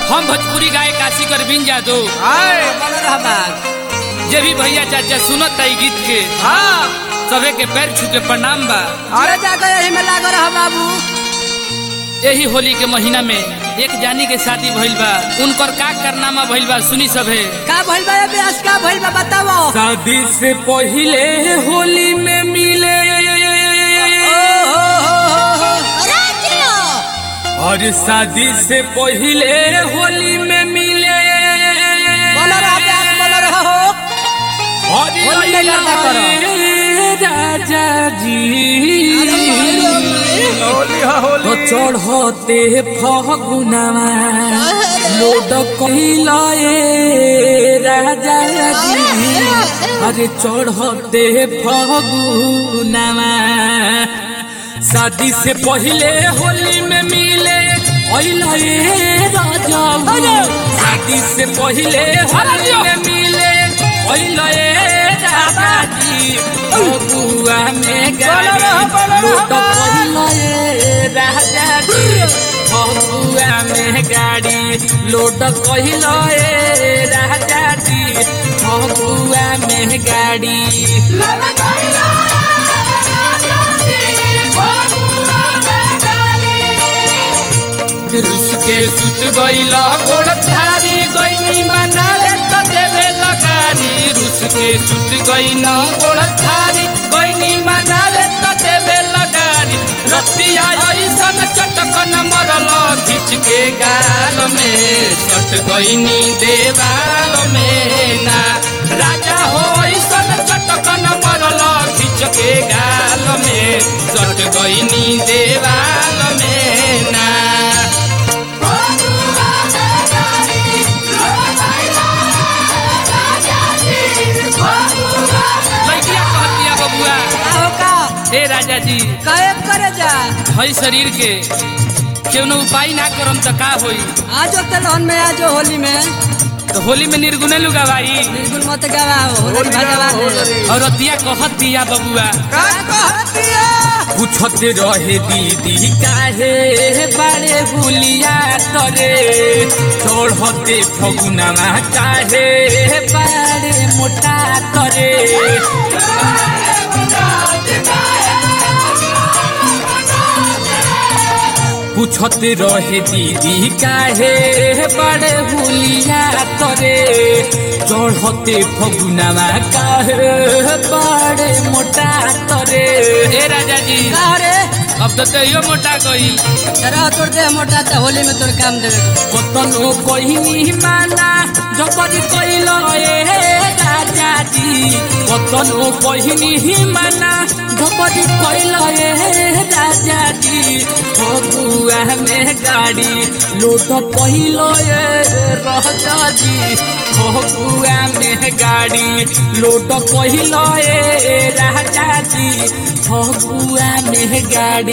हम भोजपुरी गाय काशी कर बिन जादो आए बोलो रहा बात जे भी भैया चाचा सुनत ई गीत के हाँ सबे के पैर छू के प्रणाम बा अरे जाकर यही में लागो रहा बाबू यही होली के महीना में एक जानी के शादी भइल बा उनकर का करनामा भइल बा सुनी सभे का भइल बा ये ब्यास का भइल बा बताओ शादी से पहिले होली में मिले और शादी से पहिले होली में मिले बोलो रहा ब्यास बोलो रहा हो और होली में गर्दा करो। राजा जी होली हा तो होली चढ़ते फगुनावा लोड कैलाए राजा जी अरे चढ़ते फगुनावा शादी से पहले होली में मिले अइलाए राजा शादी से पहले होली में मिले अइलाए राजा जी फगुआ में गाड़ी लोड कैलाए राजा जी फगुआ में गाड़ी लोड कैलाए राजा जी फगुआ में गाड़ी रुस के सुत गईला गोड़ थारी गईनी बना ले तो देवे लगारी रुस के सुत गईना गोड़ थारी गईनी बना ले तो देवे लगारी रतिया ऐसन चटकन मरल खिंच के गाल में सट गईनी देवाल में ना राजा हो ऐसन चटकन मरल खिंच के गाल में सट गईनी देवाल में ना लड़किया कहतिया बबुआ का हो का हे राजा जी काहे करे जा हई शरीर के केवनो उपाय ना करम त का होई आजो तेलहन में आजो होली में तो होली में निर्गुणे लुगा भाई बिल्कुल मत गवाओ होली भगवान है। और रतिया कहतिया बबुआ का कहतिया पूछते रहे दीदी काहे बारे भूलिया तरे चढ़ते फगुनामा काहे बारे मोटा तरे पूछते रहे दीदी काहे बड़े भूलिया तरे चढ़ते फगुनामा काहे बड़े मोटा तरे ए राजा जी का रे अब तो तैयो मोटा गई जरा तोड़ दे मोटा तो होली में तोर काम देवे कतनो कहिनी माना जबरी कैल ए राजा जी कतनो कहिनी माना जबरी कैल ए राजा जी फगुआ में गाड़ी लोट पहिल ए राजा जी फगुआ में गाड़ी लोट पहिल ए राजा जी फगुआ में गाड़ी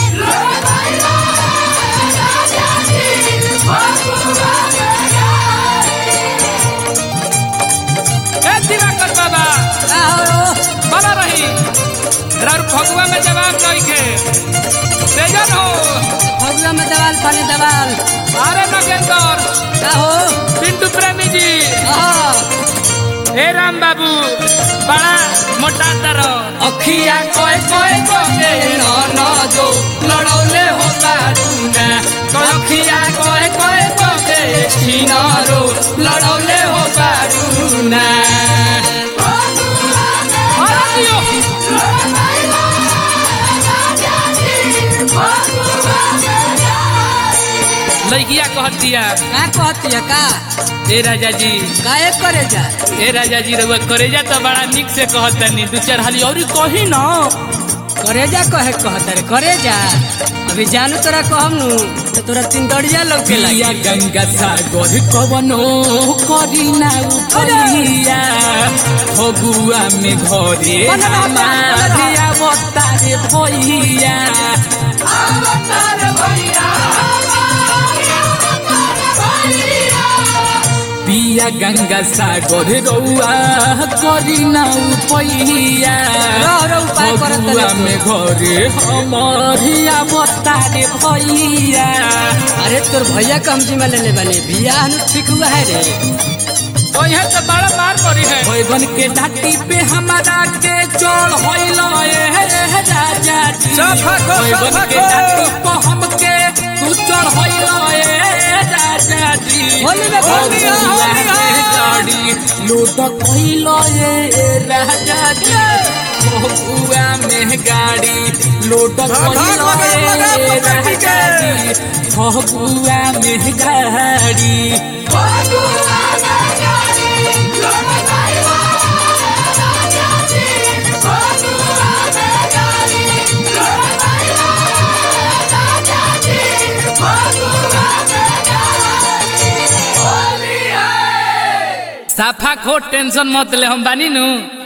ए दिवाकर बाबा का हो बना रही रार फगुआ में जवाब नहीं के तेजन हो फगुआ में दवाल पानी दवाल अरे नगेंदर का हो पिंटू प्रेमी जी हाँ हे राम बाबू बड़ा मोटा तर अखिया कोय कोय कोके न न जो लड़ौले हो बारूना तो अखिया कोय कोय कोके छिनारो लड़ौले हो बारूना अरे दियो लड़किया कहतिया का कहती है का ए राजा जी काहे करे जा ए राजा जी रउआ करेजा तो बड़ा निक से कहतनी दू चार हाली और कही ना करे जा कहे कहता रे करे जा अभी जानू तोरा कहम नु तो तोरा तीन दड़िया लग के पिया गंगा सागर कवनो करी ना उपरिया फगुआ में घरे हमारे अवतारे भैया पिया गंगा सागर रउआ करी ना उपैया रह रह उपाय करत फगुआ तनी में घरे हमरिया बतारे भैया अरे तोर भैया कम जिम्मा ले ले बने बियाह नु ठीक हुआ है रे ओहे तो बड़ा मार पड़ी है बैगन के डाटी पे हमारा के चढ़ होइल ए राजा जी साफा को, बैगन साफा के को। डाटी पे हमके तू चढ़ होइल ए राजा जी होली में होली है, होली है। गाड़ी लूट कोइल ए राजा जी बहुआ में गाड़ी लूट भाग, कोइल भाग, ए लगा, लगा, पकड़ के। राजा जी बहुआ में गाड़ी साफा खो टेंशन मत ले हम बानी नु